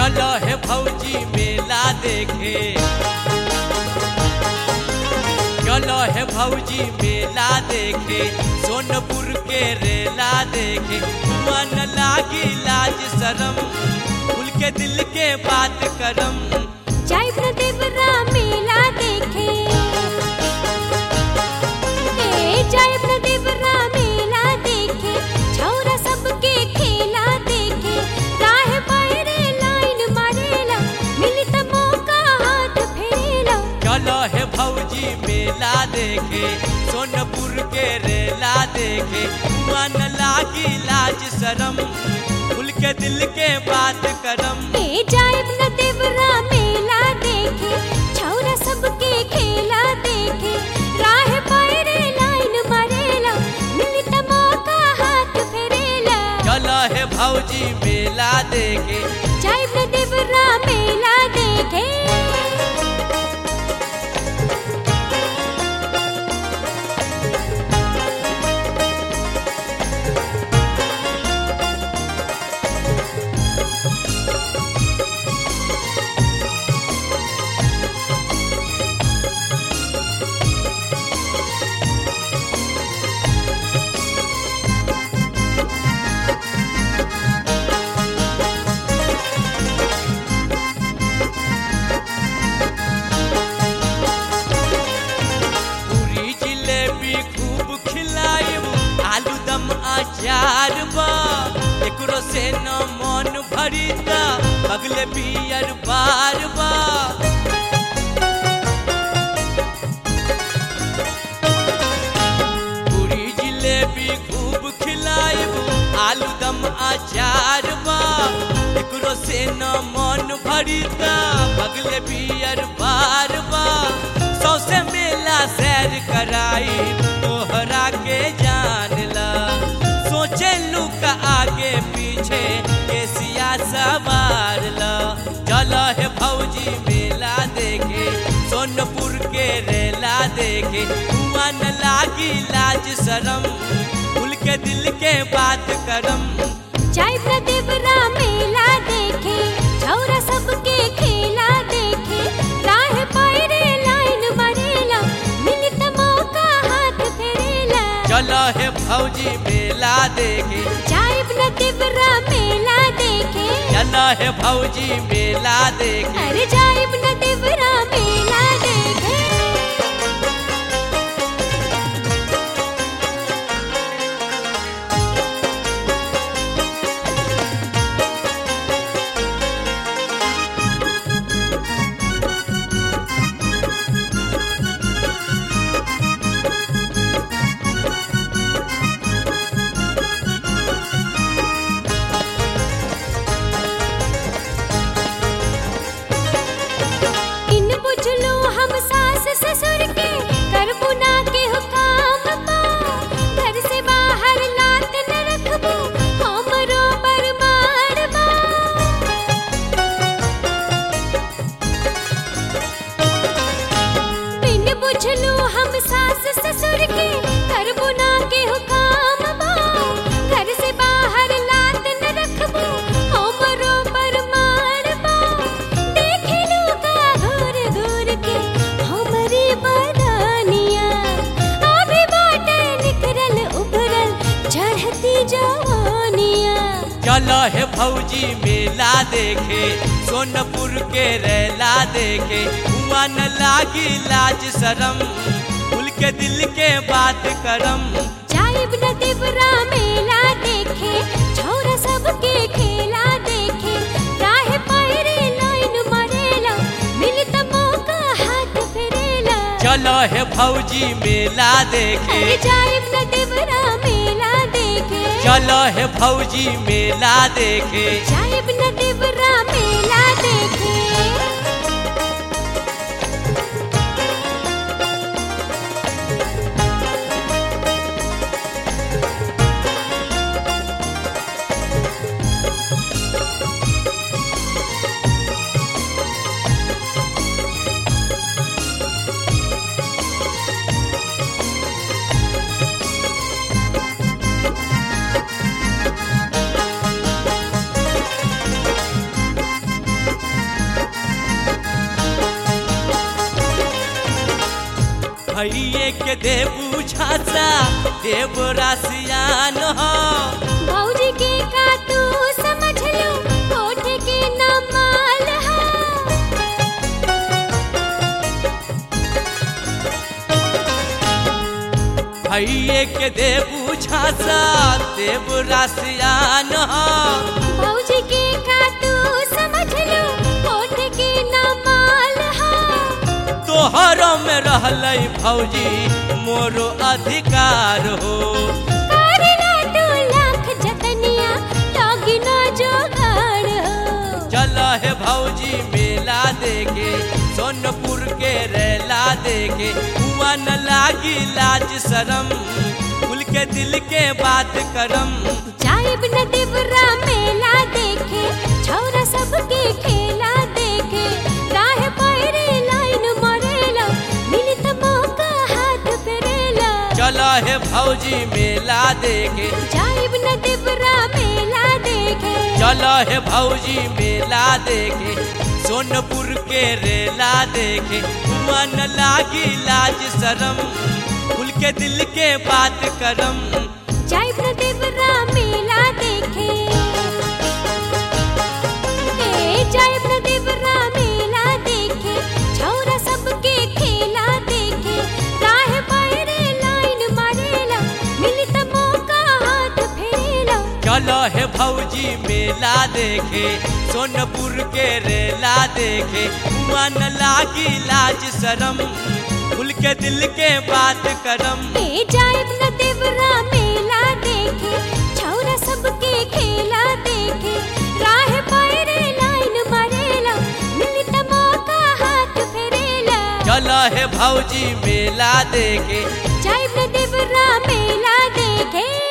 चलो है भौजी मेला देखे चलो है भौजी मेला देखे सोनपुर के रेला देखे मन लागी लाज शरम खुल के दिल के बात करम जाइब न देवरा मेला देखे ए जाइब न देवरा मेला देखे छौरा सबके खेला देखे राह पैरे लाइन मारेला मिली त मौका हाथ फेरेला चलो है भौजी मेला देखे सोनपुर के रेला देखे मन लागी लाज शरम खुल के दिल के बात करम ए जाइब न देवरा मेला देखे छौरा सबके खेला देखे राह पैरे लाइन मारेला मिली त मौका हाथ फेरेला चलो है भौजी मेला देखे जाइब न देवरा मेला देखे पूरी जिलेबी खूब खिलाइब आलू दम अचार बा एकरो से न मन भरीता अगले बियर बार बा पूरी जिलेबी खूब खिलाइब आलू दम अचार बा एकरो से न मन भरीता अगले बियर बार बा सौसे मेला सैर कराई तोहरा के जान ला सोचे लू का आगे पीछे एसिया सवार ला चल है भौजी मेला देखे सोनपुर के रेला देखे हुआ न लागी लाज शरम खुल के दिल के बात करम जाइब न देवरा मेला देखे छौरा सबके खेला देखे राह पैरे लाइन मारेला मिली त मौका हाथ फेरेला चल है भौजी मेला देखे जाइब न देवरा मेला देखे चल है भौजी मेला देखे अरे जाइब न देवरा मेला देखे इन बुझलो हम सास ससुर के करबू ना के हुकाम बा घर से बाहर लात न रखबू हमरो बरमार बा इन बुझलो हम सास ससुर के करबू ना के हुकाम बा घर से बाहर लात न रखबू हमरो बरमार बा देखे लोगा घूर घूर के हमरी बदानिया अभी बाटे निखरल उभरल चढ़ती जवानिया चल है भौजी मेला देखे सोनपुर के रेला देखे हुआ न लागी लाज शरम खुल के दिल के बात करम जाइब न देवरा मेला देखे छौरा सबके खेला देखे राह पैरे लाइन मारेला मिली त मौका हाथ फेरेला चल है भौजी मेला देखे अरे जाइब न देवरा मेला देखे चल है भौजी मेला देखे जाइब न देवरा मेला देखे भैये के देबू झांसा देव रासियान हो भौजी के का तू समझ लो कोठ के न माल हा भैये के देबू झांसा देव रासियान हो भौजी के का तू समझ लो कोठ के न माल हा तोहरो में रहलै भौजी मोरो अधिकार हो करेला तू लाख जतनिया लागी न जोगाड़ हो चल हे भौजी मेला देखे सोनपुर के रेला देखे हुआ न लागी लाज शरम खुल के दिल के बात करम जाइब न देवरा मेला देखे छौरा सबके खेला देखे राह पैरे लाइन मरेला मिली त मौका हाथ फेरेला चल हे भौजी मेला देखे जाइब न देवरा मेला देखे चल हे भौजी मेला देखे सोनपुर के रेला देखे हुआ न लागी लाज शरम खुल के दिल के बात करम जाइब न देवरा मेला देखे ए जाइब न देवरा मेला देखे छौरा सबके खेला देखे राह पैरे लाइन मारेला मिली त मौका हाथ फेरेला चल हे भौजी मेला देखे सोनपुर के रेला देखे हुआ न लागी लाज शरम खुल के दिल के बात करम ए जाइब न देवरा मेला देखे छौरा सबके खेला देखे राह पैरे लाइन मारेला मिली त मौका हाथ फेरेला चल हे भौजी मेला देखे जाइब न देवरा मेला देखे